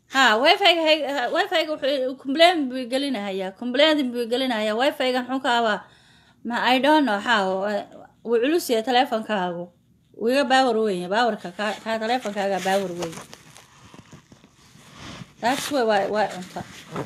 ha wifi-ga wifi-ga wuxuu complain buu gelinahayaa complain buu gelinahayaa wifi-ga muxuu ka abaa ma i don't know how wuu culus yahay teleefonkaagu wuu iga baawar weyn baawarka ka kaa teleefonkaaga baawar weyn that's way waa waa cunta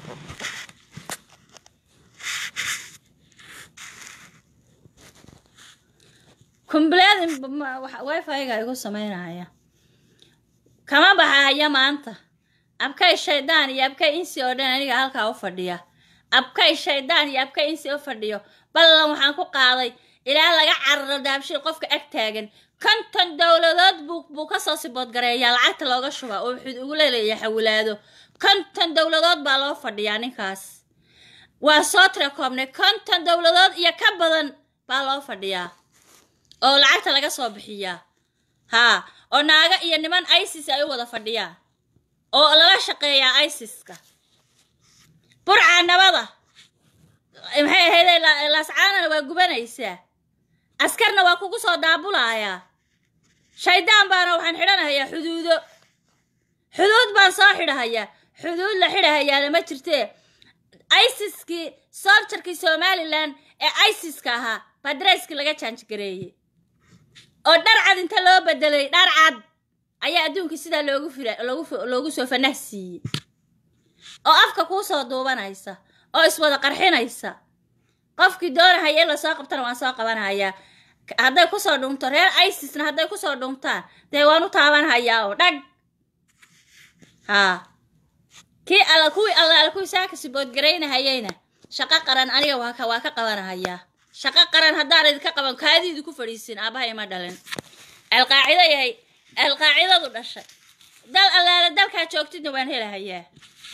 complain wifi-ga igu sameynaya kama baxaya maanta abkay shaydaan iyo abkay insi oo dhan aniga halkaa u fadhiya abkay shaydaan iyo abkay insi u fadhiyo ballan waxaan ku qaaday ilaa laga cararo daabshil qofka ag taagan konton dowladood buu buu kasoo siboodgareeyaa lacagta looga shubaa oo wuxuu ugu leeleeya xawilaado konton dowladood baa loo fadhiyaa ninkaas waa soo tira koobnay konton dowladood iyo ka badan baa loo fadhiyaa oo lacagta laga soo bixiyaa haa oo naaga iyo niman isis ay u wada fadhiyaan oo lala shaqeeyaa isiska burca nabada maxay ahayday laascaanana waa gubanaysaa askarna waa kugu soo daabulayaa shaydaan baana waxaan xidhanahayaa xuduudo xuduud baan soo xidhahayaa xuduud la xidhahayaana ma jirtee isiskii soljarkii somalilan ee isiska ahaa baa darayskii laga jaanjgareeyey oo dhar cad inta loo bedelay dhar cad ayaa adduunkii sidaa loogu fira loogu loogu soo fanah siiyey oo afka kuu soo duubanaysa oo iswada qarxinaysa qofkii doonahaya in lasoo qabtana waan soo qabanhayaa hadday kusoo dhunto reer isisna hadday kusoo dhuntaan dee waan u taabanhayaa oo dhag haa kii alla kuwii alla alla kuwii saaka siboodgaraynahayayna shaqo qaran aniga waa ka waa ka qabanahayaa shaqo qaran haddaan idinka qaban kaadiidi ku fadhiisin aabaha ima dhalin alqaacido yahay alqaacidadu dhashay dal allaala dalkaa joogtidna waan helahayaa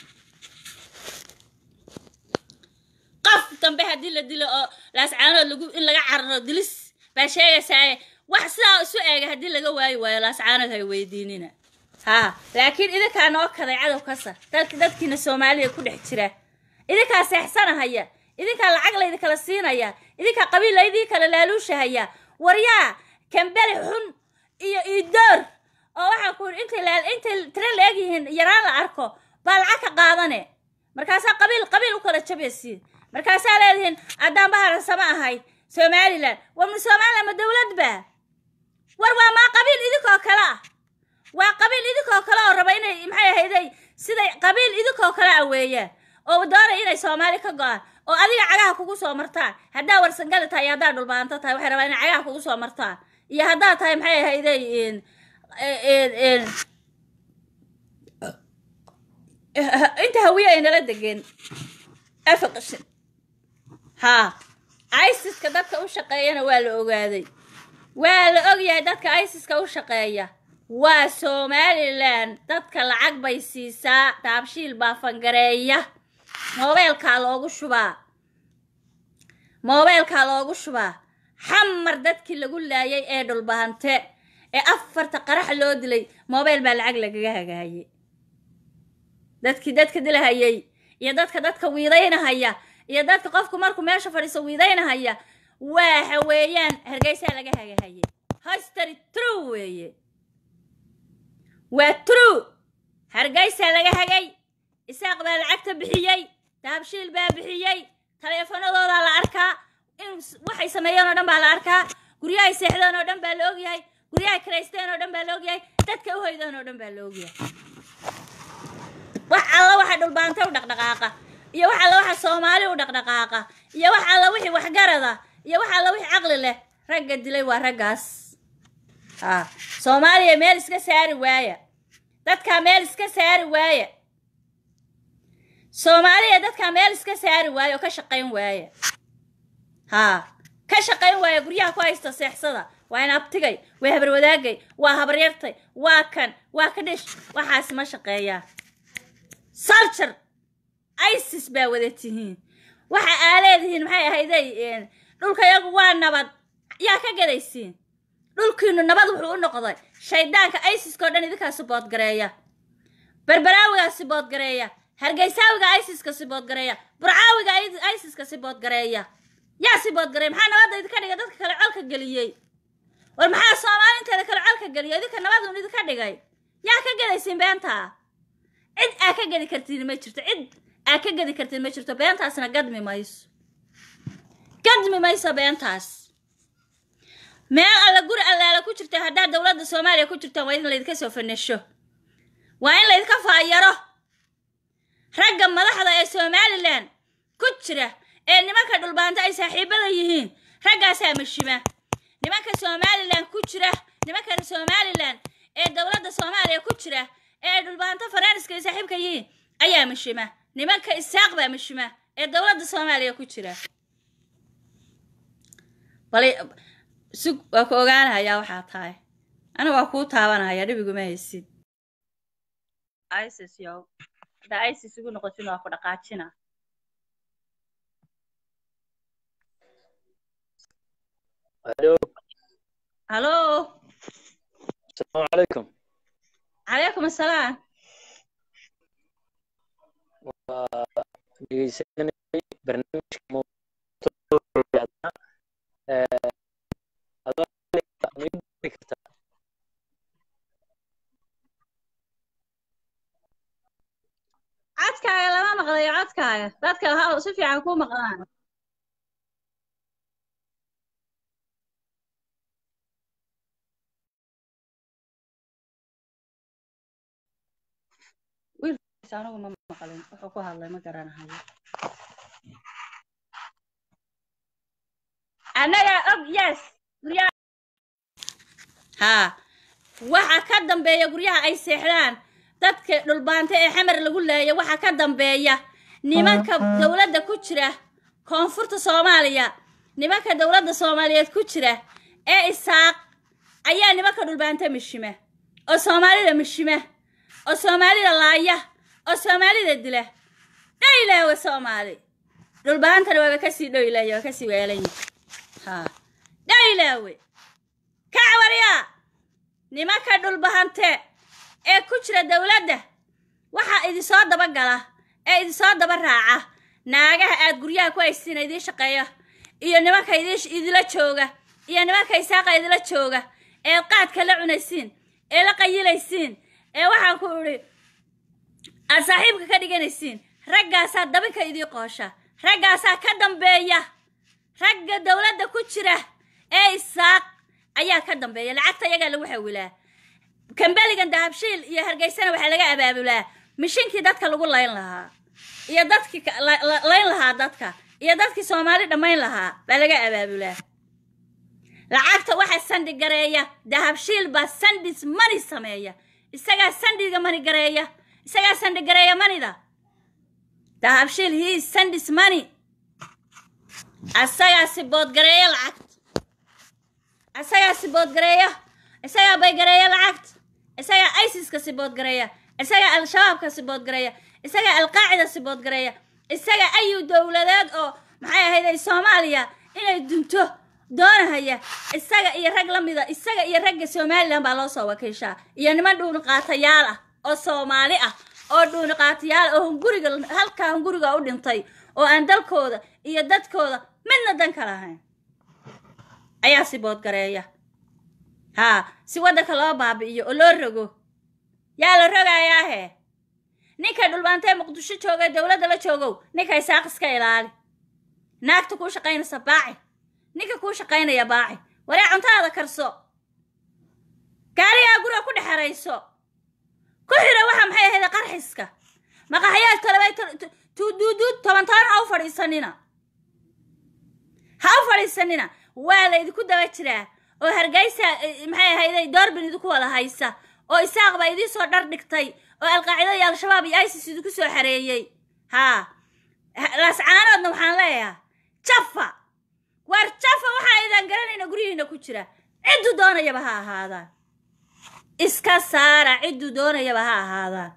qof dambe haddii la dilo oo laascaanood lagu in laga cararo dilis baa sheegaysaaye wax sidaa isu eega haddii laga waayi waayo laascaanood hay weydiinina haa laakiin idinkaa noo kaday cadow kasa dalka dadkiina soomaaliya ku dhex jira idinkaa seexsanahaya idinkaa lacag laydinkala siinaya idinkaa qabiil laydii kala laaluushahaya waryaa kambeli xun iyo iidoor oo waxaan ku yidhi intay laa intay tira la egyihiin yaraan la arko baa lacag ka qaadane markaasaa qabiil qabiil u kala jabaysiin markaasaa leedihiin addaan baharan sama ahay somalilan war ma somalilan ma dowlad ba war waa maa qabiil idinkoo kale ah waa qabiil idinkoo kale oo raba inay maxay ahayday siday qabiil idinkoo kale ah weeyaan oo doonay inay soomaali ka go-aan oo adiga cagaha kugu soo martaan haddaa warsangali tahay iyo haddaa dhulbaanto tahay waxay rabaan inay cagaha kugu soo martaan iyo haddaa tahay maxay ahayday inta hawiye ay nala degeen afaqshin haa isiska dadka u shaqeeyana waa la ogaaday waa la ogyahay dadka isiska u shaqeeya waa somalilan dadka lacag bay siisaa daabshiil baa fangareeya moobeelkaa loogu shubaa moobeelkaa loogu shubaa xamar dadkii lagu laayay ee dhulbahante ee afarta qarax loo dilay moobeel baa lacag lagaga hagaayay dadkii dadka dilahayay iyo dadka dadka wiidaynahaya iyo dadka qofku markuu meesha fadhiiso wiidaynahaya waxa weeyaan hargeysaa laga hagahayay history true weeye waa true hargeysaa laga hagay isaaq baa lacagta bixiyey daabshiil baa bixiyey taleefanadoodaa la arkaa in waxay sameeyeen oo dhan baa la arkaa guryahay seexdeen oo dhan baa la ogyahay guryahay karaysteen oo dhan baa la ogyahay dadka u hoydeen oo dhan baa la ogyahay wax alla waxa dhulbaanta u dhaqdhaqaaqa iyo wax alla waxa soomaali u dhaqdhaqaaqa iyo wax alla wixii waxgarada iyo wax alla wixii caqli leh ragga dilay waa raggaas haa soomaaliya meel iska saari waaya dadkaa meel iska saari waaya soomaaliya dadkaa meel iska saari waaya oo ka shaqayn waaya haa ka shaqayn waaya guryaha ku haysta seexsada waa in abtigay waa habarwadaagay waa habaryartay waa kan waa ka dhish waxaas ma shaqeeyaa saljar isis baa wada tihiin waxa aa leedihiin maxay ahayday dhulka yagu waa nabad yaa ka gadaysiin dhulkiinu nabad wuxuu u noqday shaydaanka isiskao dhan idinkaa siboodgareeya berberaawigaa siboodgareeya hargeysaawiga isiska siboodgareeya burcaawiga isiska siboodgareeya yaa siboodgareeya maxaa nabadda idinka dhigay dadka kale colka geliyey war maxaa soomaalinteeda kale colka geliyay idinka nabadun idinka dhigay yaa ka gadaysiin beentaa cid aa ka gedi kartiin ma jirto cid aa ka gedi kartiin ma jirto beentaasna gadmi mayso gadmi mayso beentaas meel alla guri allaala ku jirta haddaad dowladda soomaaliya ku jirtaan waa in laydinka soo fanesho waa in laydinka faayaro ragga madaxda ee somalilan ku jira ee nimanka dhulbaanta ay saaxiibada yihiin raggaasaa mashima nimanka somalilan ku jira nimanka somalilan ee dowladda soomaaliya ku jira ee dhulbaanto faranska ay saaxiibka yihiin ayaa mashima nimanka isaaq baa mashima ee dowladda soomaaliya ku jira bal sug waa ku ogaanayaa waxaa tahay aniga waa kuu taabanaya dhibiguma haysid isis yow haddaa isis igu noqotin waa ku dhaqaajina الو halo السلام عليكم calaykum assalaam dhegeysanay barnaamijka mawduuca ee adoo ma ii diri kartaa codkaaga lama maqlayo codkaaga dadka ha si fiican kuu maqlaan wiilkiis anigu ma maqlin wuxuu ku hadlay ma garanahayo annagaa og yes guryaha haa waxa ka dambeeya guryaha ay seexdaan dadka dhulbaanta ee xamar lagu laaya waxa ka dambeeya nimanka dowladda ku jira koonfurta soomaaliya nimanka dowladda soomaaliyeed ku jira ee isaaq ayaa nimanka dhulbaanta mishima oo soomaalida mishima oo soomaalida laaya oo soomaalida dila dhayilaawe soomaali dhulbaantana waaba kasii dhoylaya waa kasii weelanya haa dhayilaawe kacwariya nimanka dhulbahante ee ku jira dowladda waxaa idinsoo daba gala ee idinsoo daba raaca naagaha aad guryaha ku haysiina idiin shaqeeya iyo nimanka idin idila jooga iyo nimanka isaaqa idila jooga ee qaadka la cunaysiin ee la qayilaysiin ee waxaan ku idhi aad saaxiibka ka dhiganaysiin raggaasaa dabinka idii qoosha raggaasaa ka dambeeya ragga dowladda ku jira ee isaaq ayaa ka dambeeya lacagta iyagaa lagu xawilaa kambeligan dahabshiil iyo hargeysana waxaa laga abaabulaa mishinkii dadka lagu layn lahaa iyo dadkii ka- la- la- layn lahaa dadka iyo dadkii soomaali dhammayn lahaa baa laga abaabulaa lacagta waxaa sandhi gareeya dahabshiil baa sandhis mani sameeya isagaa sandhiga mani gareeya isagaa sandhi gareeya manida dahabshiil hii sandhis mani asagaa siboodgareeya lacagta isagaa siboodgareeya isagaa baygareeya lacagta isagaa isiska siboodgareeya isagaa al-shabaabka siboodgareeya isagaa alqaacida siboodgareeya isagaa ayu dowladeed oo maxay ahayday soomaaliya inay dunto doonahaya isaga iyo rag la mida isaga iyo ragga somalilan baa loo soo wakiishaa iyo niman dhuuniqaatayaal ah oo soomaali ah oo dhuuniqaatayaal ah oo hunguriga halkaa hunguriga u dhintay oo aan dalkooda iyo dadkooda midna dan ka lahayn ayaa siboodgareeya haa si waddanka loo baabi'iyo oo loo rogo yaa la rogayaahe ninka dhulbaantee muqdisho jooga ee dowladda la joogow ninka isaaq iska ilaali naagta kuu shaqaynaysa baaci ninka kuu shaqaynaya baaci waree cuntaada karso gaarigaa guriga ku dhexerayso ku xira waxa maxay ahayd qarxiska maqaxyaal talabay tuuduuduud toban toban ha u fadhiisanina ha u fadhiisanina waa la idinku daba jiraa oo hargeysa eh, maxay ahayday doorbin idinku wada haysa oo isaaq baa idiin soo dhar dhigtay oo alqaacida iyo al-shabaab iyo isis idinku soo xareeyey haa Ha- laascaanoodna waxaan leeyahaa jafa war jafa waxaa idaan garanayna guryihiina ku jira cidduu doonayaba ha ahaadaan iska saara cidduu doonayaba ha ahaadaan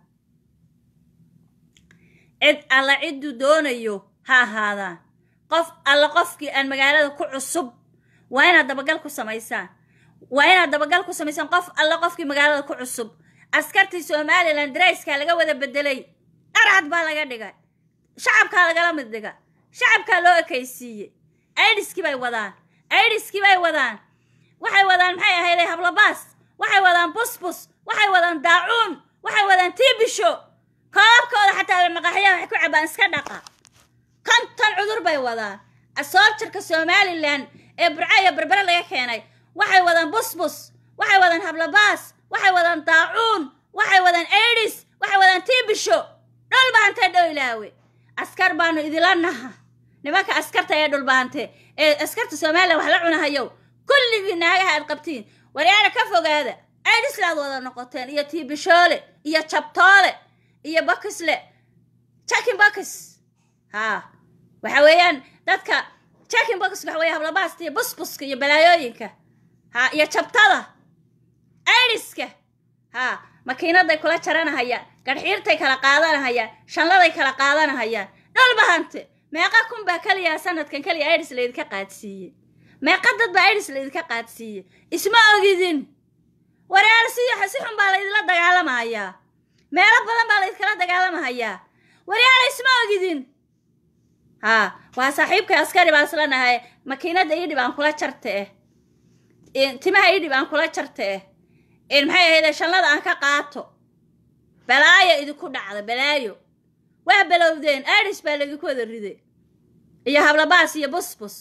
cid alla cidduu doonayo ha ahaadaan qof alla qofkii aan magaalada ku cusub waa inaad dabagal ku samaysaan waa inaad dabagal ku samaysaan qof alla qofkii magaalada ku cusub askartii somalilan darayskaa laga wada bedelay dharcad baa laga dhigay shacabkaa lagala mid dhiga shacabkaa loo ekaysiiyey aidiskii bay wadaan aidiskii bay wadaan waxay wadaan maxay ahayday hablabaas waxay wadaan busbus waxay wadaan daacuun waxay wadaan tiibisho koobkooda xataa maqaxyaha waxay ku cabaan iska dhaqa konton cudur bay wadaan asooljarka somalilan ee burco iyo berbere laga keenay waxay wadaan busbus waxay wadaan hablabaas waxay wadaan daacuun waxay wadaan aidis waxay wadaan tiibisho dhulbahantee dhowlaawe askar baanu idila naha nimanka askarta ee dhulbahante ee askarta somalilan wax la cunahayow kulligii naagaha aad qabtiin waryaana ka fogaada aidislaad wada noqoteen iyo tiibishoole iyo jabtoole iyo bakisle jakin bakis haa waxa weeyaan dadka jakin bakis waxa weeye hablabaasta iyo busbuska iyo balaayooyinka haa iyo jabtada aidiska haa makiinaday kula jaranahayaan gadhxiirtay kala qaadanahayaan shanladay kala qaadanahayaan dhulbahante meeqa kun baa keliyaa sanadkan keliya aidis laydinka qaadsiiye meeqa dad baa aidis laydinka qaadsiiye isma ogidin wareer si si xun baa laydinla dagaalamahayaa meelo badan baa laydinkala dagaalamahayaa waryaala isma ogidin haa waa saaxiibkay askari baan isla nahay makiinada idhib aan kula jarta eh timaha idhib aan kula jarta eh maxay ahayde shanlada aan ka qaato balaayo idinku dhacda balaayo waa balowdeen aidis baa laydinku wada riday iyo hablabaas iyo busbus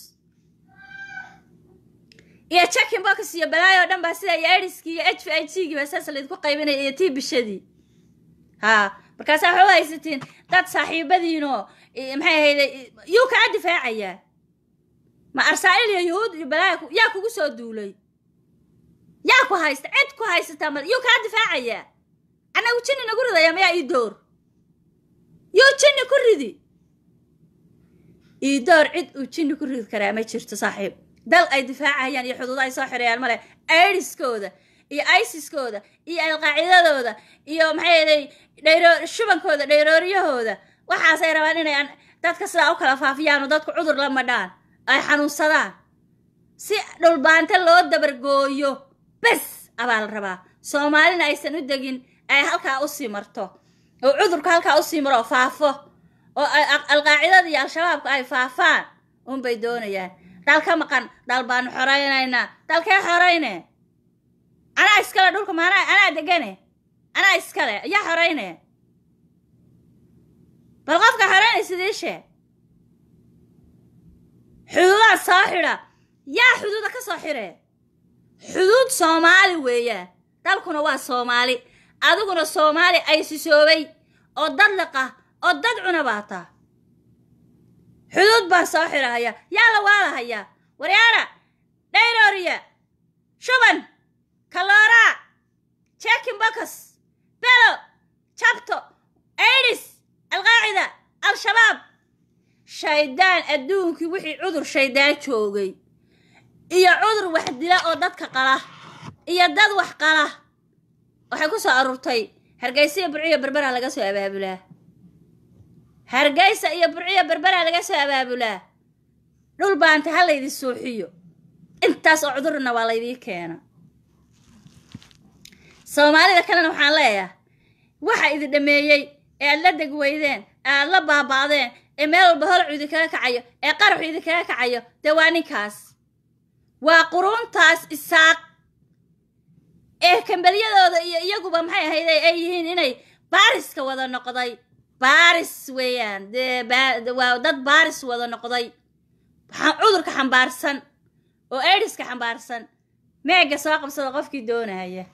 iyo jakin box iyo balaayo o dhan baa sida iyo aidiskii iyo h v i g gii baa saas laydinku qaybinaya iyo tii bishadii haa markaasaa waxaa u haysatiin dad saaxiibadiinoo maxay ahayde yuu kaa difaacayaa ma arsaa'il iyo yuhuud iyo balaaya yaa kugu soo duulay yaa ku haysta cid ku haysataa ma yuu kaa difaacayaa annagu jinni nagu ridaya mayaa ii door yuu jinni ku ridi ii door cid uu jinni ku ridi karaa ma jirto saaxiib dal ay difaacayaan iyo xuduudo ay soo xirayaan male aidiskooda iyo isiskooda iyo alqaacidadooda iyo maxay aday dhayro shubankooda dhayrooryahooda waxaasay rabaan inay dadka sidaa u kala faafiyaan oo dadku cudur la madhaan ay xanuunsadaan si dhulbaante loo dabargooyo bes abaa la rabaa soomaalina aysan u degin ay halkaa usii marto oo cudurka halkaa usii maro oo faafo oo alqaacidada iyo al-shabaabka ay faafaan unbay doonayaan dal ka maqan dal baanu xoraynaynaa dalkee xorayne anaa iskale dhulka maana anaa degane anaa iskale yaa xorayne bal qofka xoraynay sidii shee xuduudaad soo xidha yaa xuduuda ka soo xidhe xuduud soomaali weeyaan dalkuna waa soomaali adiguna soomaali ay sisoobay oo dad liqa oo dad cuna baataa xuduud baan soo xidhahaya yaa la waalahayaa waryaara dhayrooriya shuban kalooraa jekin bokas belo jabto aidis alqaacida al-shabaab shaydaan adduunkii wixii cudur shaydaan joogay iyo cudur wax dila oo dadka qala iyo dad wax qala waxay ku soo aruurtay hargeysa iyo burciyo berbera laga soo abaabulaa hargeysa iyo burciyo berbera laga soo abaabulaa dhul baanta ha laydin suuxiyo intaas oo cudurna waa laydii keena soomaalida kalena waxaan leeyahay waxa idin dhameeyey ee aad la deg weydeen ee aad la baaba'deen ee meel walba holcu idinkaga kacayo ee qaraxu idinkaga kacayo dee waa ninkaas waa quruuntaas isaaq ee kambelyadooda iyo iyaguba maxay ahayde ay yihiin inay baariska wada noqday baaris weeyaan dee waa dad baaris wada noqday cudurka xambaarsan oo aidiska xambaarsan meega soo qabsada qofkii doonaya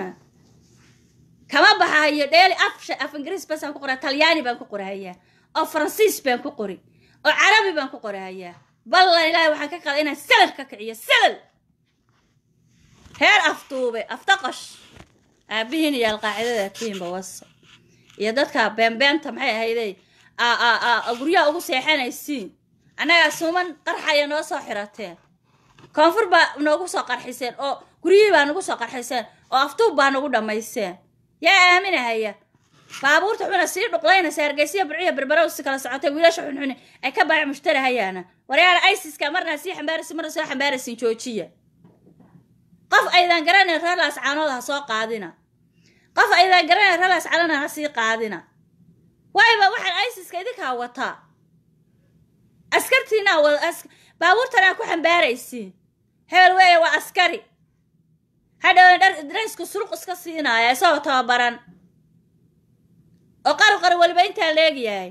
kama baxayo dheeli af af ingiriis basaan ku qoraa talyaani baan ku qorahayaa oo faransiis baan ku qori oo carabi baan ku qorahayaa ballan ilaahay waxaan ka qaada inaan salal ka kiciyo salal heer aftuube aftaqash aabihiin iyo alqaacidada tiimba wasa iyo dadka beenbeenta maxay ahayday guryaha ugu seexanaysiin annagaa suuman qarxaya noo soo xirateen koonfur baa noogu soo qarxiseen oo guryihii baa nagu soo qarxiseen oo aftuub baa nagu dhammayseen yaa aaminahaya baabuurta xuna sii dhuqlaynaysa hargeysiya burciya berberow si kala socotay wiilasha xunxuni ay ka baaci mushtarahayaana waryaala isiska marnaa sii xambaaraysin marna soo xambaaraysin joojiya qof aydan garanayn reerlaas caanooda ha soo qaadina qof aydan garanayn reerlaas calana ha sii qaadina wayba waxaan isiska idinkaa wataa askartiinaa wada baabuurtanaa ku xambaaraysiin hebel weeye waa askari hadhow dhar draysku suruq iska siinaya isagoo tababaran oo qarqar weliba intaa leegyahay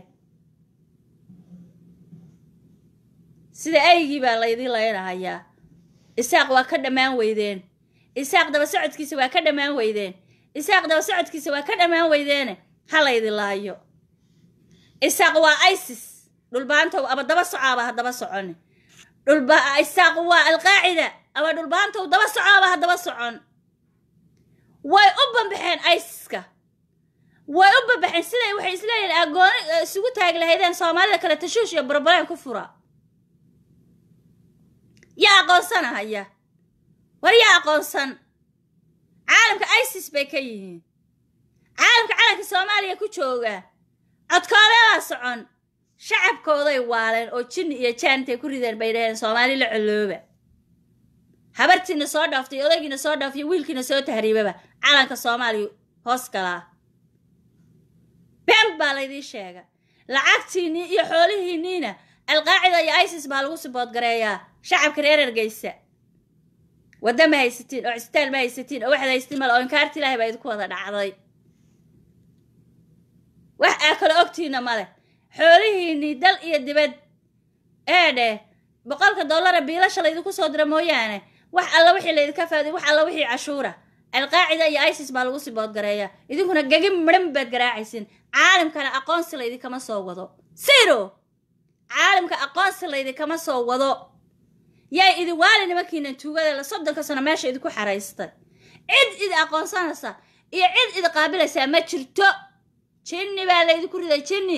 sida aygii baa laydin laynahayaa isaaq waa ka dhammaan weydeen isaaq daba socodkiisa waa ka dhammaan weydeen isaaq daba socodkiisa waa ka dhammaan weydeene ha laydin laayo isaaq waa isis dhulbaantow ama daba socaaba ha daba socon dhulba isaaq waa alqaacida ama dhulbaantow daba socaaba ha daba socon way u bambaxeen isiska way u bambaxeen siday waxay isleeyihin agooni isugu taagi lahaydeen soomaalida kale tashuush iyo burbuleen ku fura yaa aqoonsanahaya war yaa aqoonsan caalamka isis bay ka yihiin caalamka calanka soomaaliya ku jooga codkoodeebaa socon shacabkooday waaleen oo jinni iyo jaan intay ku rideen bay dhaheen soomaali la colooba habartiina soo dhaaftay odaygiina soo dhaafay wiilkiina soo tahriibaba calanka soomaaliya hoos galaa been baa laydii sheega lacagtiinnii iyo xoolihiinniina alqaacida iyo isis baa lagu siboodgareeyaa shacabka reer ergeysa wadda ma haysatiin oo cisbitaal ma haysatiin oo waxaad haysatiin male oo inkaarti ilaahay baa idinku wada dhacday wax aa kale ogtiina male xoolihiinnii dal iyo dibad ee dheh boqolka dollara biilasha laydinku soo dira mooyaane wax alla wixii laydinka faadiy wax alla wixii cashuura alqaacida iyo isis baa lagu siboodgareeyaa idinkuna gegi midhan baad garaacaysin caalamkana aqoonsi laydinkama soo wado siro caalamka aqoonsi laydinkama soo wado yay idin waali nimankiinan tuugada la soddonka sano meesha idinku xaraystay cid idi aqoonsanaysa iyo cid idi qaabilaysaa ma jirto jinni baa laydinku riday jinni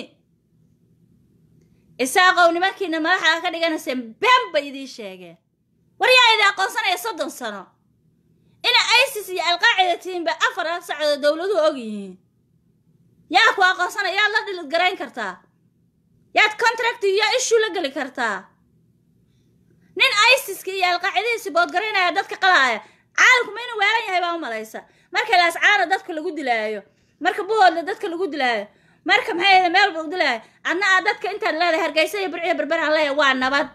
isaaqow nimankiina madaxa ka dhiganayseen been bay idiin sheegeen war yaa idin aqoonsanaya soddon sano ina isis iyo alqaacida tihiinba afar sacdood dowladuhu og yihiin yaa ku aqoonsanaya yaad la dhilid garayn kartaa yaad contract iyo issue la geli kartaa nin isiska iyo alqaacidihiisi boodgaraynaya dadka qalaaya caalamku ma inuu weelan yahay baa u malaysa marka laascaana dadka lagu dilaayo marka buhoodla dadka lagu dilaayo marka maxay ahda meel buu dilaayo adna aad dadka intaad leedahay hargeysa iyo burciya berberaan leeyahay waa nabad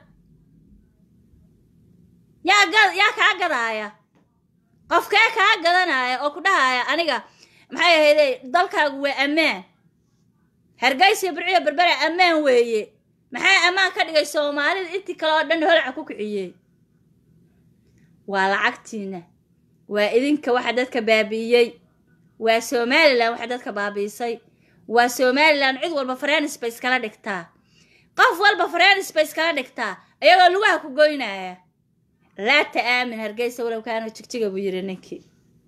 yaa ga yaa kaa gadaaya qofkee kaa gadanaya oo ku dhahaya aniga maxay ahayde dalkaagu waa ammaan hargeysa iyo burciya berbera ammaan weeye maxaa ammaan ka dhigay soomaalida intii kale oo dhan holaca ku kiciyey waa lacagtiina waa idinka waxa dadka baabi'iyey waa somalilan waxa dadka baabi'isay waa somalilan cid walba frenis bay iskala dhigtaa qof walba frenis bay iskala dhigtaa iyagoo lugaha ku goynaya laa ta'aamin hargeysa walow kaana jigjiga buu yidhi ninkii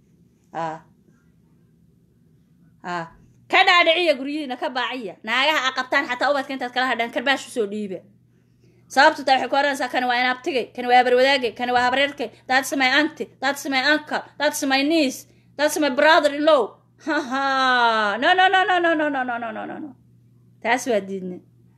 ka dhaadhiciya guryihiina ka baaciya naagaha a qabtaan xataa ubadka intaad kala hadhaan karbaash usoo dhiiba sababtu taa waxay ku oranaysaa kani waa inaabtigay kani waa habarwadaagay kani waa habareerkay that's my aunty that's my uncle that's my niece that's my brother in law haha no no no no no no no no no no no no taas waa diidne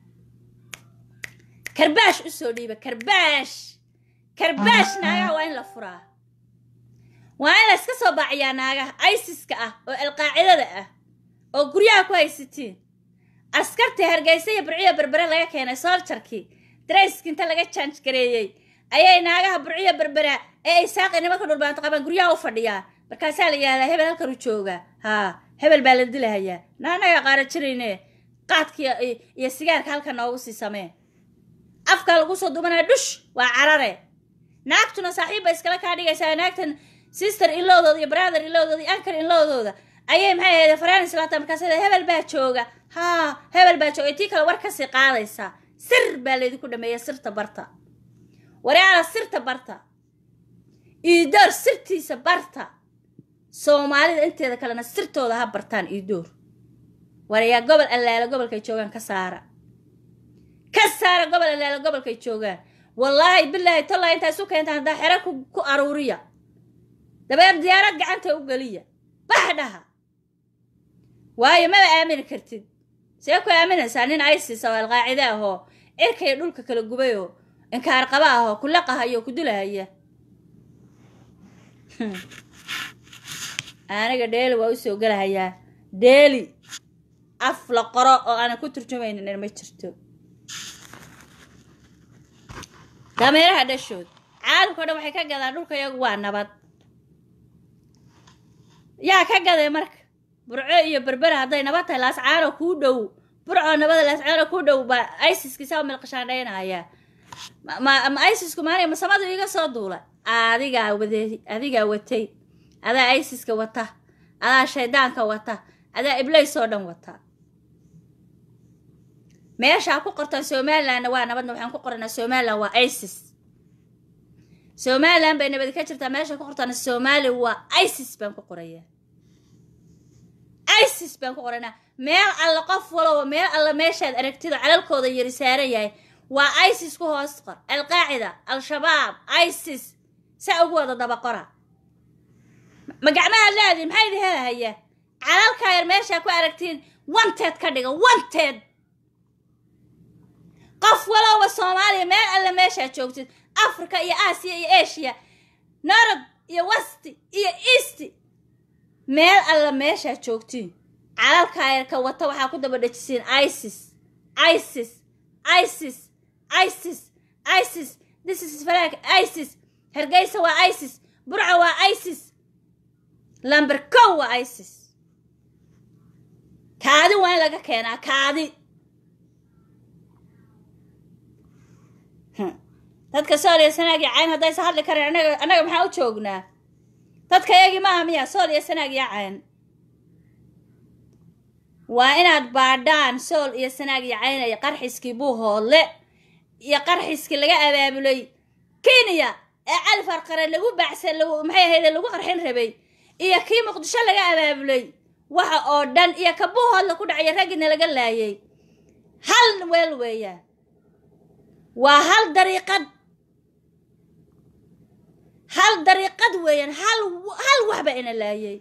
karbaash usoo dhiiba karbaash karbaash naagaha waa in la furaa waa in la iska soo baaciyaa naagaha isiska ah oo alqaacidada ah oo guryaha ku haysatiin askartii hargeysa iyo burciya berbere laga keenay sooljarkii darayski inta laga jaanj gareeyey ayay naagaha burciya berbera ee ay saaqi nimanka dhulbaanto qabaan guryaha u fadhiyaan markaasaa la yidhahdaa hebel halkan u jooga haa hebel baa la dilahayaa naanaga qaara jirayne qaadka iyo sigaarka halkan noogu sii samee afka lagu soo dumanaya dhush waa carare naagtuna saaxiibba iskala kaa dhigaysaa naagtan sister ilowdooda iyo brother ilowdooda iyo ankar ilowdooda ayay maxay ahayd faraanis laata markaas hebel baa jooga haa hebel baa jooga tii kale war kasii qaadaysaa sir baa laydinku dhameeya sirta barta waraala sirta barta iidoor sirtiisa barta soomaalida inteeda kalena sirtooda ha bartaan iidoor warayaa gobol allaala gobolkay joogaan ka saara ka saara gobol allaala gobolkay joogaan wallaahi bilaahi tollaa intaa isu keentaan haddaa xero ku aruuriya dabeer diyaarad gacanta u geliya bax dhaha waayo maba aamini kartid see ku aaminaysaa nin isis oo alqaacide ahoo cirkaiyo dhulka kala gubay oo inkaar qaba ahoo ku laqahaya oo ku dilahaya aniga dheeli waa u soo gelahayaa dheeli af la qoro oo aanan ku turjumaynin ma jirto dameeraha dhashood caalamka o dhan waxay ka gadaan dhulka iyagu waa nabad yaa ka gaday marka burco iyo berbera hadday nabad tahay laascaano kuu dhow burco nabada laascaano kuu dhow baa isiskiisa milqashaandhaynaya ma ma isisku maanay masamadu iga soo duula adigaa wade adigaa watay adaa isiska wata adaa shaydaanka wata adaa iblays oo dhan wata meeshaa ku qortaan somalilandna waa nabadna waxaan ku qoranaa somaliland waa isis somaliland bay nabadi ka jirtaa meesha ku qortaan somali waa isis baan ku qorayaa isis baan ku qoranaa meel alle qof walaba meel alle meeshaad aragtida calalkooda yari saaran yahay waa isis ku hoos qor alqaacida al-shabaab isis saa ugu wada daba qora ma gacmaha laadi maxaa idin helahaya calalkaa yar meeshaa ku aragtiin wanteed ka dhiga wanteed qof walowba soomaaliya meel alle meeshaa joogtid africa iyo aasiya iyo asia norod iyo westi iyo easti meel alle meeshaa joogtiin calalkaa yarka wata waxaa ku daba dhejisiin isis isis isis isis isis this is falaag isis hargeysa waa isis burca waa isis lamber kow waa isis kaadi waa in laga keenaa kaadi dadka sool iyo sanaag iyo cayn haddaysa hadli kareen anaga annaga maxaa u joognaa dadka yagii maaha miya sool iyo sanaag iyo cayn waa inaad baadhaan sool iyo sanaag iyo caynaya qarxiskii buuhoodle iyo qarxiskii laga abaabulay kenya ee cali farqare lagu baacsan lagu maxay ahayde lagu qarxin rabay iyo kii muqdisho laga abaabulay waxa oo dhan iyo ka buuhoodle ku dhacaya raggina laga laayay hal weel weeyaan waa hal dariiqad hal dariiqad weeyaan hal hal waxba ina laayay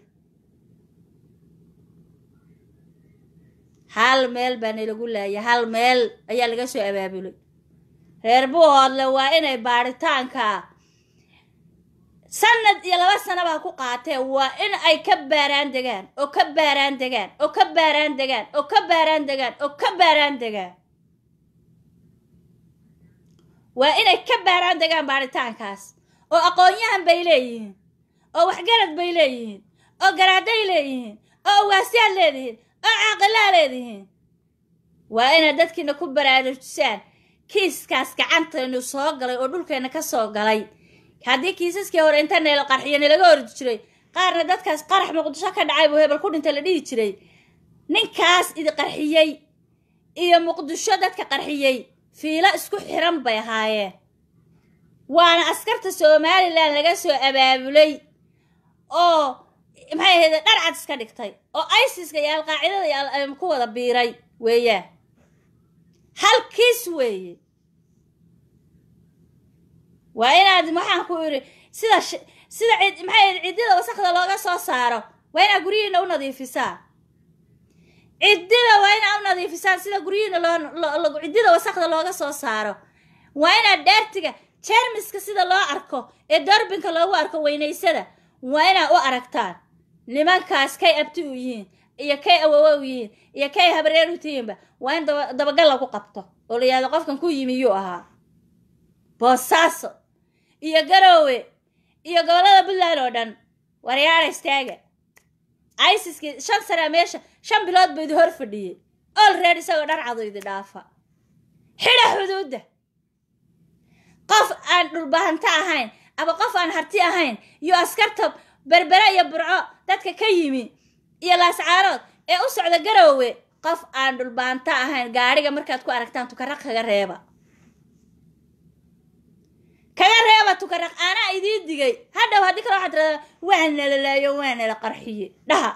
hal meel baa nalagu laayay hal meel ayaa laga soo abaabulay reer buuhoodle waa inay baadhitaanka sanad iyo laba sanabaa ku qaatee waa in ay ka baaraan degaan oo ka baaraan degaan oo ka baaraan degaan oo ka baaraan degaan oo ka baaraan degaan waa inay ka baaraan degaan baadhitaankaas oo aqoon-yahan bay leeyihiin oo waxgarad bay leeyihiin oo garaaday leeyihiin oo awaasyaad leedihiin oo caaqilaa leedihiin waa inaad dadkiina ku baraarujisaan kiiskaas gacantaynu soo galay oo dhulkeenna ka soo galay haddii kiisaskii hore inta neelo qarxiyo nalaga ordi jiray qaarna dadkaas qarax muqdisho ka dhacay buu hebel ku dhinta la dhihi jiray ninkaas idi qarxiyey iyo muqdisho dadka qarxiyey fiilo isku xiran bay ahaayeen waana askarta somalilan laga soo abaabulay oo maxay ahayde dharcad iska dhigtay oo isiska iyo alqaacidada iyo ku wada biiray weeyaan hal kiis weeye waa inaad maxaan ku idhi sida sida cid maxay ciddida wasakda looga soo saaro waa inaad guryihiina u nadiifisaa ciddida waa inaad u nadiifisaan sida guryihiina loo ciddida wasakda looga soo saaro waa inaad dheertiga jermiska sida loo arko ee doorbinka loogu arko weynaysada waa inaad u aragtaan nimankaas kay abti u yihiin iyo kay awowo u yihiin iyo kay habreer u tihiinba waa in dabagal lagu qabto oo la yihahdo qofkan ku yimi yuu ahaa boosaaso iyo garoowe iyo gobollada puntland oo dhan waryaara istaaga isiskii shan sanaa meesha shan bilood buu idi hor fadhiyey olreed isagoo dharcadu idi dhaafa xidha xuduudda qof aan dhulbahanto ahayn ama qof aan harti ahayn iyo askarta berbere iyo burco dadka ka yimi iyo laascaarood ee u socda garoowe qof aan dhulbaanto ahayn gaadhiga markaad ku aragtaan tukaraq kaga reeba kaga reeba tukaraq aanaa idiin digay hadhow haddii kale waxaad tiradaa waa nala laayo waa nala qarxiye dhaha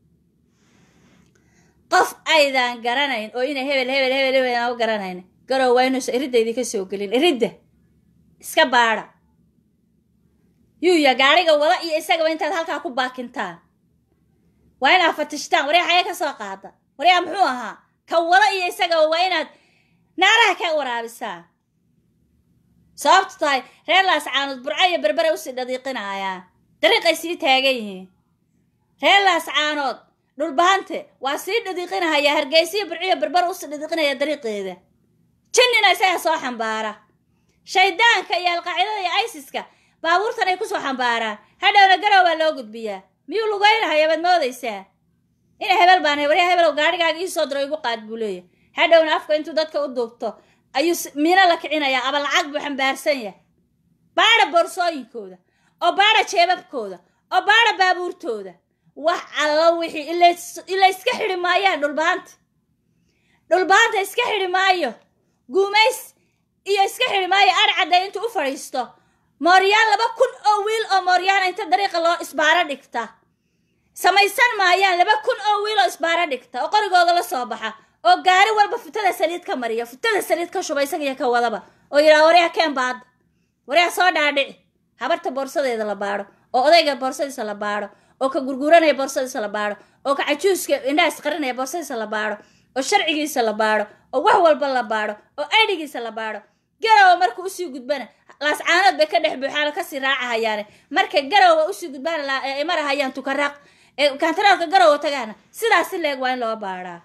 qof aydaan garanayn oo inay hebel hebel hebel hebel aan u garanayn garow waa inuusa iridda idinka soo gelin iridda iska baadha yuuya gaadhiga wada iyo isagaba intaad halkaa ku baakintaan waa inaad fatishtaan waryaa xagee ka soo qaada waryaa muxuu ahaa ka wada iyo isagaba waa inaad naaraha ka waraabisaan sababtu tahay reer laascaanood burco iyo berbere usii dhadiiqinaayaan dariiqay sii taagan yihiin reer laascaanood dhulbahante waa sii dhadiiqinahayaa hargeysiyo burciyo berbere usii dhadiiqinaya dariiqeeda jinnina isaga soo xambaara shaydaanka iyo alqaacidada iyo isiska baabuurtan ay kusoo xambaaraan hadhowna garow baa loo gudbiyaa miyuu lugeynahaya baad moodaysaa ina hebel baan hay waryaa hebel gaarigaaga ii soo diro igu qaad buu leeyahay hadhowna afka intuu dadka u duubto ayuu miino la kicinayaa aba lacag buu xambaarsan yahay baadha boorsooyinkooda oo baadha jeebabkooda oo baadha baabuurtooda wax allo wixii ila iska xidhi maayaan dhulbaanta dhulbaanta iska xidhi maayo guumays iyo iska xidhi maayo arcadda intuu u fadhiisto mooryaan laba kun oo wiil oo mooryaana inta dariiqa loo isbaaro dhigta samaysan maayaan laba kun oo wiil oo isbaaro dhigta oo qorigooda la soo baxa oo gaari walba futada saliid ka mariya futada saliid ka shuba isaga iyo ka wadaba oo yidhaha waryaa keen baadda waryaa soo dhaadhici habarta boorsadeeda la baadho oo odayga boorsadiisa la baadho oo ka gurguranaya boorsadiisa la baadho oo ka cajuuska indhaha isqarinaya boorsadiisa la baadho oo sharcigiisa la baadho oo wax walba la baadho oo aydhigiisa la baadho garowa marka usii gudbana laascaanood bay ka dhex buuxaano kasii raacahayaane marka garowa usii gudbana ay marahayaan tukaraaq ee kantaraalka garowa tagaana sidaasi leeg waa in loo baadhaa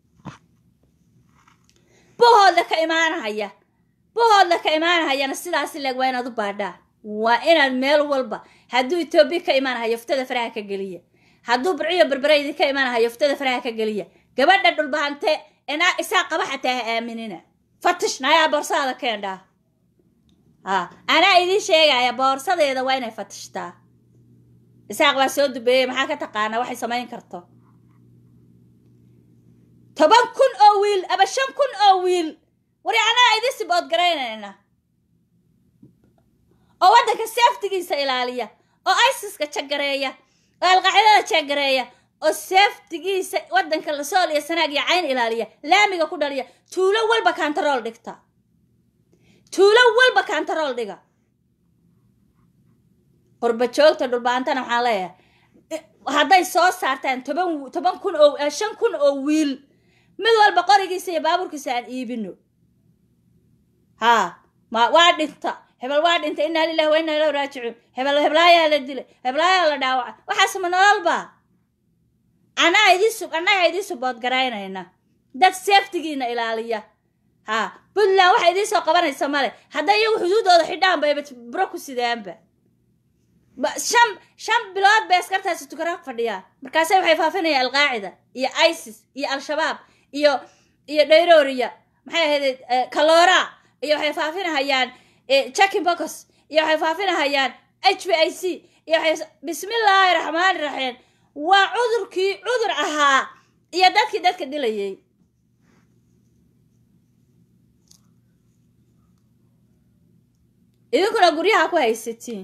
buhoodla ka imaanahaya buhoodla ka imaanahayana sidaasi leeg waa inaad u baadhaa waa inaad meel walba hadduu etoobiya ka imaanahayo ftada faraha ka geliya hadduu burciyo berbereydi ka imaanahayo ftada faraha ka geliya gabadha dhulbahante enaa isaa qaba xataa ha aaminina fatish nayaa boorsaada keendhaa ha anaa idiin sheegaya boorsadeeda waa inay fatishtaa isaaq baa soo dubeeyey maxaa ka taqaanaa waxay samayn karto toban kun oo wiil aba shan kun oo wiil wari anaa idin sibood garaynayna oo waddanka seeftigiisa ilaaliya oo isiska jagareeya oo alqaacidada jagareeya oo seeftigiisa waddanka lasool iyo sanaag iyo cayn ilaaliya laamiga ku dhaliya tuulo walba kantarool dhigta tuulo walba kantarool dhiga qurba joogta dhulbaantana waxaan leeyahay hadday soo saartaan toban toban kun oo shan kun oo wiil mid walba qorigiisa iyo baabuurkiisa aan iibino haa ma waa dhinta hebel waa dhintay inaa lilahi wa inaa ilahu raajicuun hebel heblaayaa la dilay heblaayaa la dhaawaca waxaas ma nololba anaa idiisu annaga idiin subood garaynayna dad seeftigiina ilaaliya haa puntland waxa idiin soo qabanaysa male hadday iyagu xuduudooda xidhaan bayba buro ku sidaanba shan shan bilood bay askartaasi tukaraaq fadhiyaan markaase waxay faafinayaan alqaacida iyo isis iyo al-shabaab iyo iyo dhayrooriya maxay ahayd kalora iyo waxay faafinahayaan jackin bocos iyo waxay faafinahayaan h v i c iyo waxay bismillaahi raxmaani raxiim waa cudurkii cudur ahaa iyo dadkii dadka dilayay idinkuna guryaha ku haysatiin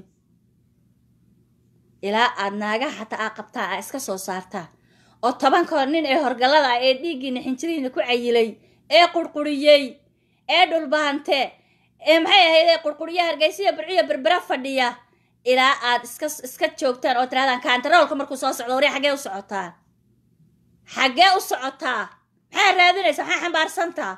ilaa aad naagaha xataa aa qabtaa aa iska soo saartaa oo tobankoo nin ee horgallada ah ee dhiiggiina xinjirihiina ku cayilay ee qurquriyey ee dhulbahante ee maxay ahayd ee qurquriya hargeysiya burciya berbera fadhiya ilaa aad iska iska joogtaan oo tirahdaan kantaroolka markuu soo socdo warya xaggee u socotaan xaggee u socotaa maxaa raadinaysaa maxaa xambaarsantaa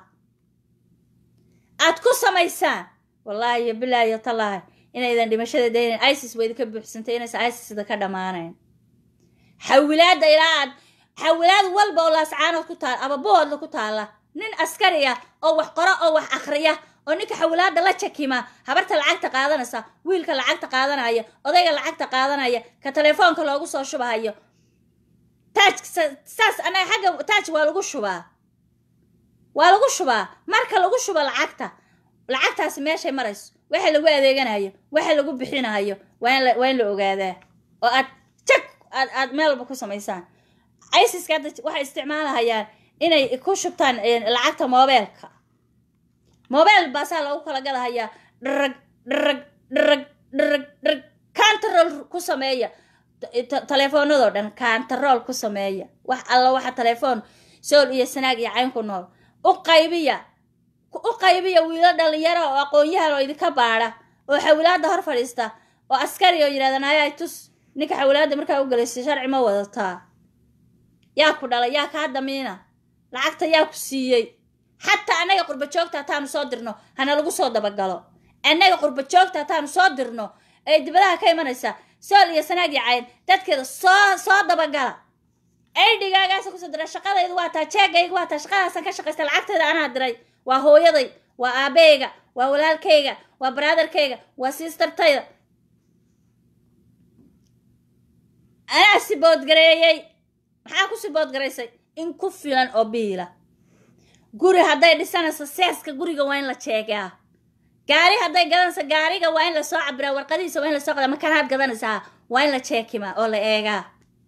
aad ku samaysaan wallaahi iyo bilaahi iyo tallaahi inaydan dhimashada daynan isis wa idinka buuxsantay inaysan isis idinka dhammaanayn xawilaadda ilaa aad xawilaad walba oo laascaanood ku taal ama buhoodla ku taalla nin askari ah oo wax qoro oo wax akhriya oo ninka xawilaadda la jakima habarta lacagta qaadanaysa wiilka lacagta qaadanaya odayga lacagta qaadanaya ka telefoonka loogu soo shubahayo taaj saas anaga xagga taaj waa lagu shubaa waa lagu shubaa marka lagu shubo lacagta lacagtaasi meeshay marayso waxa lagu adeeganayo waxa lagu bixinayo waa in waa in la ogaadaa oo aad jag aad aad meel walba ku samaysaan isiska hadda waxay isticmaalahayaan inay ku shubtaan lacagta moobeelka moobeel baasaa lagu kala gadahayaa dharag dharag dharag dharag dharag kantarool ku sameeya telefoonadoo dhan kantarool ku sameeya wax alla waxa telefoon sool iyo sanaag iyo cayn ku nool u qaybiya u qaybiya wiilo dhalinyaro oo aqoon-yahan oo idinka baadha oo xawilaadda hor fadhiista oo askari oo yidhahda nayaa tus ninka xawilaadda markaa u gelaysay sharci ma wadataa yaa ku dhalay yaa kaa damiina lacagta yaa ku siiyey xataa annaga qurba joogta hataanu soo dirno hana lagu soo dabagalo annaga qurba joogta hataanu soo dirno ee dibadaha ka imanaysa sool iyo sanaag iyo cayn dadkeeda soo soo dabagala aydhigaagaasa kusoo dira shaqadaydu waa taa jeegayga waa taa shaqadaasan ka shaqaysta lacagteeda anaa diray waa hooyaday waa aabeyga waa walaalkayga waa baraadarkayga waa siistartayda anaa si boodgareeyey maxaa ku sibood garaysay in ku filan oo biila guri hadday dhisanayso seeska guriga waa in la jeegaa gaari hadday gadanayso gaariga waa in lasoo cabiraa warqadihiisa waa in lasoo qadaa makanaad gadanaysaa waa in la jeekimaa oo la eegaa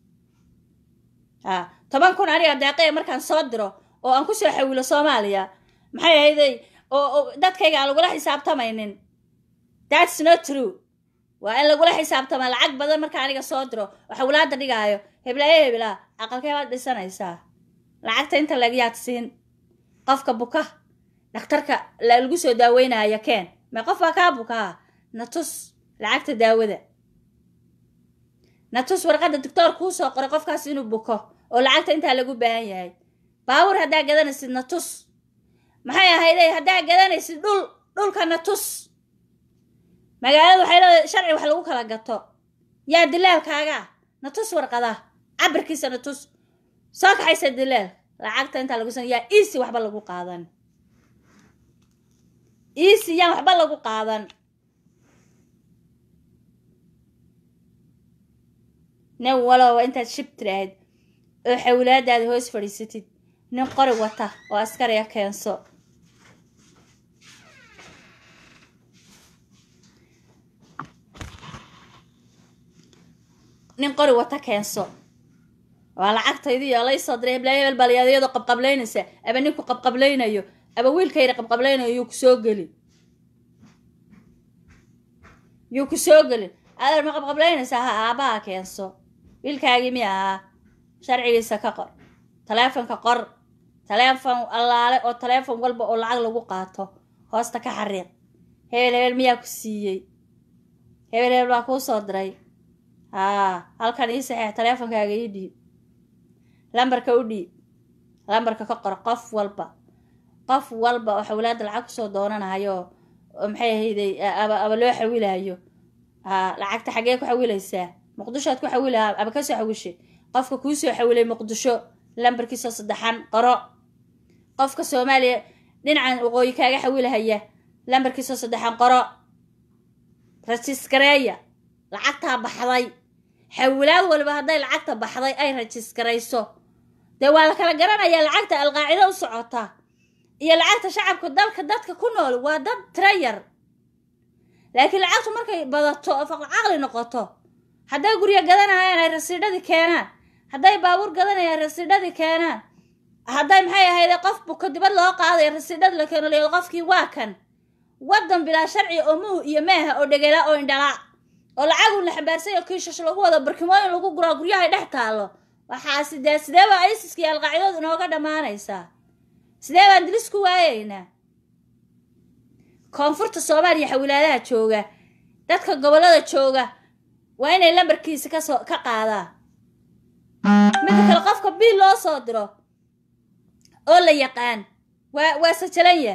a toban kun aniga deeqaya markaan soo diro oo aan kusoo xawilo soomaaliya maxay ahayday oo dadkayga aan lagula xisaabtamaynin thats not true waa in lagula xisaabtama lacag badan marka aniga soo diro oo xawlaada dhigaayo heblaaye heblaa aqalkee baad dhisanaysaa lacagta inta lagyaad siin qofka buka dhakhtarka lagu soo daaweynaayo keen ma qof baa kaa bukaa na tus lacagta daawada na tus warqadda doctoor kuu soo qoray qofkaas inuu buko oo lacagta intaa lagu baahan yahay baawur haddaa gadanaysid na tus maxay ahayde haddaa gadanaysid dhul dhulka na tus magaalada waxay leedahay sharci wax lagu kala gato yaa dilaalkaaga na tus warqada cabirkiisa na tus soo kaxaysa dilaal lacagta intaa lagu san yaa easy waxba lagu qaadan easy yaan waxba lagu qaadan nin waloba intaad shib tiraahid oo xawlaadaada hoos fadhiisatid nin qori wata oo askariga keenso nin qori wata keenso waa lacagtaydii oo laysoo diray heblaayo hebel bal iyadoo qabqablaynaysa aba ninku qabqablaynayo aba wiilkayda qabqablaynayo yuu ku soo gelin yuu ku soo gelin adeer ma qabqablaynaysaa ha aabbaha keenso wiilkaagii mi ahaa sharcigiisa ka qor taleefonka qor taleefon allaale oo taleefon walba oo lacag lagu qaato hoosta ka xariiq hebel hebel miyaa ku siiyey hebel hebel baa kuu soo diray haa halkan ii saxeex taleefonkaaga ii dhiib lambarka u dhiib lambarka ka qor qof walba qof walba oo xawlaada lacag kusoo doonanayo oo maxay ahayday aba aba loo xawilayo haa lacagta xaggee ku xawilaysaa muqdishoad ku xawilaha aba kasoo xawishay qofka kuu soo xawilay muqdisho lambarkiisoo saddexan qoro qofka soomaaliya dhinacan waqooyi kaaga xawilahaya lambarkiisoo saddexan qoro rajisgareeya lacagtaa baxday xawilaad waliba hadday lacagta baxday ay rajisgarayso dee waa la kala garanayaa lacagta alqaacido u socota iyo lacagta shacabka dalka dadka ku nool waa dad tira yar laakiin lacagtu markay badato oo faqlcaqli noqoto hadday guryo gadanayaan ay rasiidhadii keenaan hadday baabuur gadanayaan rasiidhadii keenaan hadday maxay ahayde qof buka dibad loo qaadaya rasiidhadii la keeno leedo qofkii waa kan waddan bilaa sharci oo muhu iyo meeha oo dhegela oo indhala oo lacagun la xambaarsay oo kiishash lagu wado barkimooyin lagu guraa guryahay dhex taallo waxaasi dee sidee baa isiska iyo alqaacidoodu inooga dhammaanaysaa sidee baan dilis ku waayaynaa koonfurta soomaaliya xawilaadaha jooga dadka gobollada jooga waa inay lambarkiisa kasoo ka qaadaan midda kale qofka biil loo soo diro oo la yaqaan waa waa sajalanya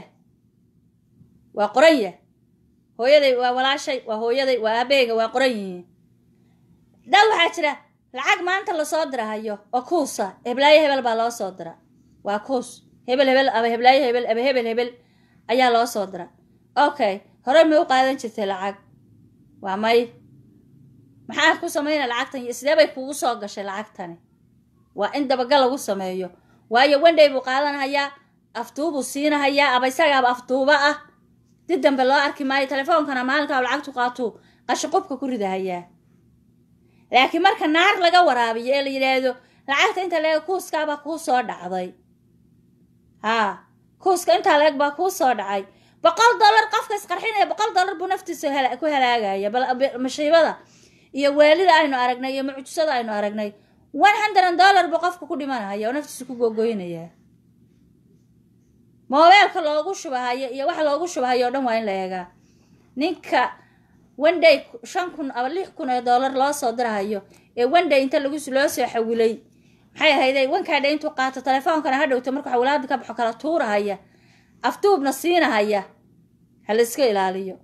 waa qoranya hooyaday waa walaashay waa hooyaday waa aabeyga waa qoran yihiin dad waxaa jira lacag maanta lasoo dirahayo oo kuusa heblaayo hebel baa loo soo dira waa kuus hebel hebel aba heblaayo hebel aba hebel hebel ayaa loo soo dira okay hore may u qaadan jirtay lacag waa may maxaa ku samayna lacagtan iyo sidee bay kugu soo gashay lacagtani waa in dabagal lagu sameeyo waayo wendhay buu qaadanahayaa aftuubuu siinahayaa aba isagaaba aftuuba ah dib dambe loo arki maayo telefoonkana maalinkaa lacagtu qaatuu qashiqubka ku ridahayaa laakiin marka naar laga waraabiyo ee la yidhaahdo lacagta inta leeg kuuskaabaa kuu soo dhacday haa kuuska intaa leeg baa kuu soo dhacay boqol dollar qofka isqarxinaya boqol dollar buu naftiisa ku halaagaya mashiibada iyo waalida aynu aragnay iyo mucjisada aynu aragnay one hundred dollar buu qofka ku dhimanaya oo naftiisa ku gogoynaya moobeelka loogu shubahayo iyo waxa loogu shubahayo o dhan waa in la eegaa ninka wenday shan kun aba lix kun oo dollar loo soo dirahayo ee wenday inta lagu loo soo xawilay maxay ahayday wankaadha intuu qaato telefoonkana ha dhowto markuu xawilaada ka baxo kala tuurahaya aftuubna siinahaya ha la iska ilaaliyo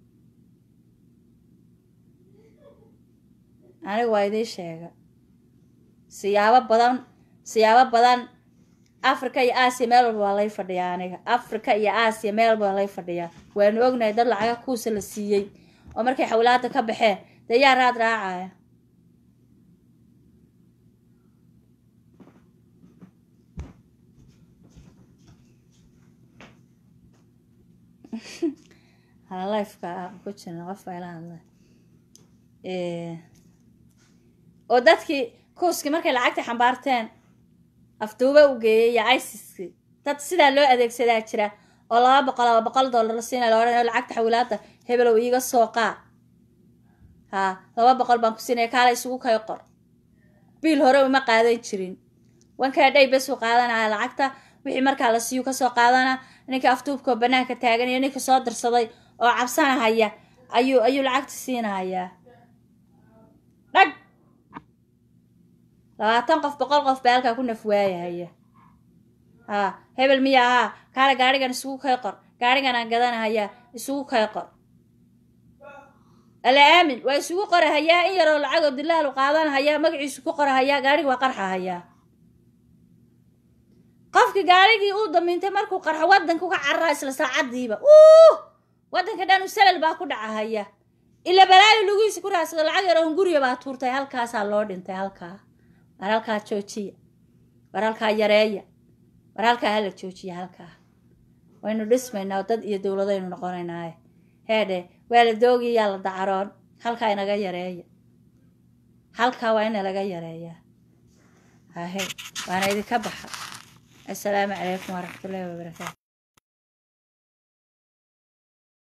aniga waa idiin sheega siyaabo badan siyaabo badan africa iyo aasiya meel walba waa lay fadhiyaa aniga africa iyo aasiya meel walba waa lay fadhiyaa waanu ognahay dad lacaga kuusa la siiyey oo markay xawilaada ka baxeen dee yaa raad raacaya hala lifeka aan ku jirna qof baa ila hadlay oo dadkii kuuskii markay lacagta xambaarteen afduuba u geeyey iyo isiskii dad sidaa loo adeegsadaa jira oo laba boqol laba boqol dollar la siina la odhanayo lacagta xawilaada hebelow iiga soo qaa haa laba boqol baan ku siinaya kaala isugu kay qor biil hore uma qaadan jirin wankaa dhay besuu qaadanaya lacagta wixii markaa la siiyu kasoo qaadana ninka afduubkao banaanka taagan iyo ninka soo dirsaday oo cabsanahaya ayuu ayuu lacagta siinahayaa dhag labaatan qof boqol qof baa halkaa ku nafwaayahaya haa hebel miya haa kaala gaarigan isugu kay qor gaarigan aan gadanahayaa isugu kay qor ala aamin waa isugu qorahayaa in yaroo lacagoo dilaalu qaadanahayaa magaciisu ku qorahayaa gaarigi waa qarxahayaa qofkii gaarigii uu damiintay markuu qarxo waddanka uga carara isla saacadiiba uh waddanka dhan usalal baa ku dhacahaya ila balaayo lugihiisa ku raadsado lacag yaroo hunguriya baa tuurtay halkaasaa loo dhintay halkaa war halkaa joojiya war halkaa yareeya war halkaa hala joojiya halkaa waynu dhismaynaa oo dad iyo dowladaynu noqonaynaaye heedhe waa la doogiya yaa la dacaroon halkaa inaga yareeya halkaa waa ina laga yareeyaa hahe waana idinka baxa assalaamu calaykum waraxmatullaahi wabarakaatu